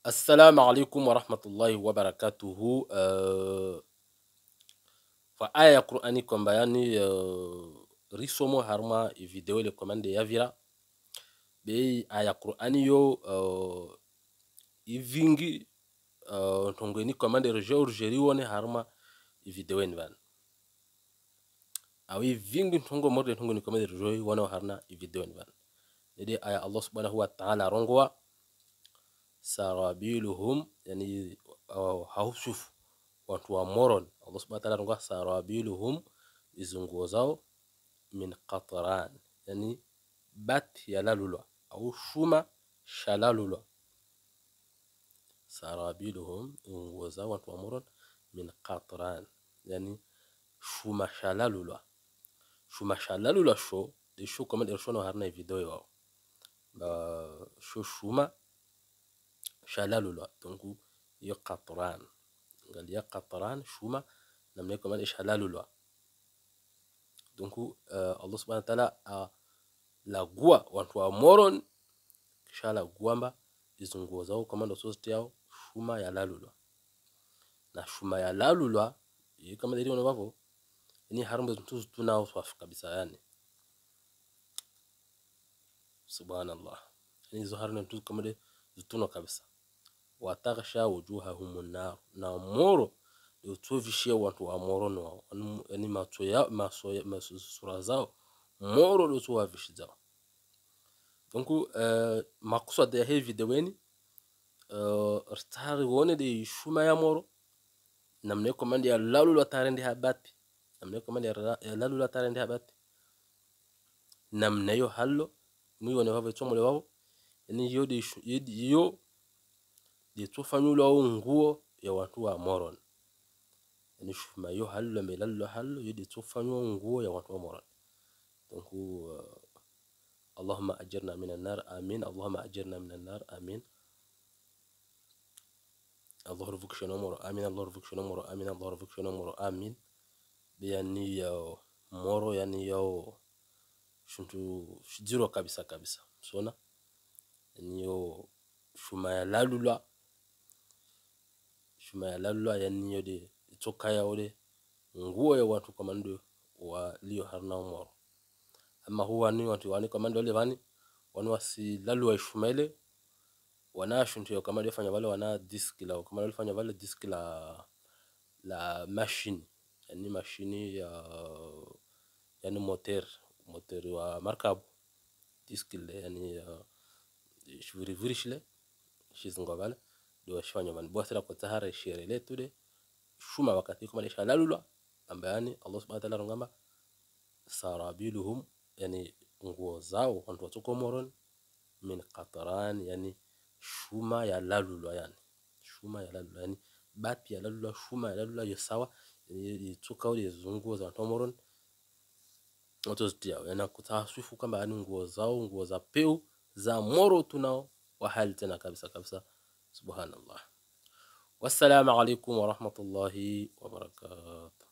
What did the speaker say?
Assalamu alaikum warahmatullahi wabarakatuhu. Uh, fa aya ya Qur'ani kwamba yani uh, risomo harma i video le commande yavira be aya Qur'ani yo uh, ivingi uh, ntongweni commande rejo urjeri wone harma i video ni van awi vingi ntongo morde ntongo ni commande rejo wone harna i video ni van dede aya Allah subhanahu wa ta'ala rongowa sarabiluhum yani uh, hausufu watu wa moron Allah subhanahu wa ta'ala rongowa sarabiluhum izunguo zao min qatran yani bat yalalulwa au shuma shalalulwa sarabiluhum nguo zao watu wa moron min qatran yani shuma shalalulwa shuma shalalulwa sho de sho kama de shono harna video yao ba sho shuma shalalulwa donc yo qatran ngal ya qatran shuma namne kama de shalalulwa donc uh, Allah subhanahu wa ta'ala a lagua watu wa moron kisha laguamba izo nguo zao kama ndo sosti yao shuma ya lalulwa na shuma ya lalulwa yi kama dili wavo ni harambe mtu tunao swafu kabisa yani subhanallah yani hizo harne mtu kama de zituno kabisa wataghsha wujuhahum nar na moro utuvishie watu wa moro no yani macho ya maso ya maso sura zao moro do tuwavishi zao donc uh, makusud ya hii video weni uh, rtari wone de shuma ya moro namne komandi ya lalu la tarende habati namne komandi ya lalu la tarende habati namne yo hallo muy wone wavo chomole wavo yani yo de yo de tufanyula nguo ya watu wa moron yani shuma yo hallo me lallo hallo yo de tufanywa nguo ya watu wa moron donc uh, اللهم أجرنا من النار آمين اللهم أجرنا من النار آمين الله رفك شنو آمين الله رفك شنو آمين الله رفك شنو آمين yani ya moro yani yao shuntu shijiro kabisa kabisa sona yani yo shuma ya lalula shuma ya lalula yani yo de itoka ya ode nguo ya watu kama ndio walio harna moro ama huwa ni watu wani kama ndio vani wani wasi lalu wa shumele wana shuntu ya kama fanya vale wana disk la kama ndio fanya vale disk la la machine yani machine ya yani moteur moteur wa markabu disk le yani uh, shviri virishle shizingo vale ndio washifanya vani bwasira kwa tahara shere le tude shuma wakati kama ni shalalulwa ambayani Allah subhanahu wa ta'ala rongamba sarabiluhum yani nguo zao wantu watoko moron min qatran yani shuma ya lalulwa yani shuma ya lalulwa yani bati ya lalulwa shuma ya lalulwa yo sawa yani itoka ule nguo za watu moron watu zitia yani kutahasufu kama yani nguo zao nguo za peu za moro tunao wa hali tena kabisa kabisa subhanallah wassalamu alaikum warahmatullahi wabarakatuh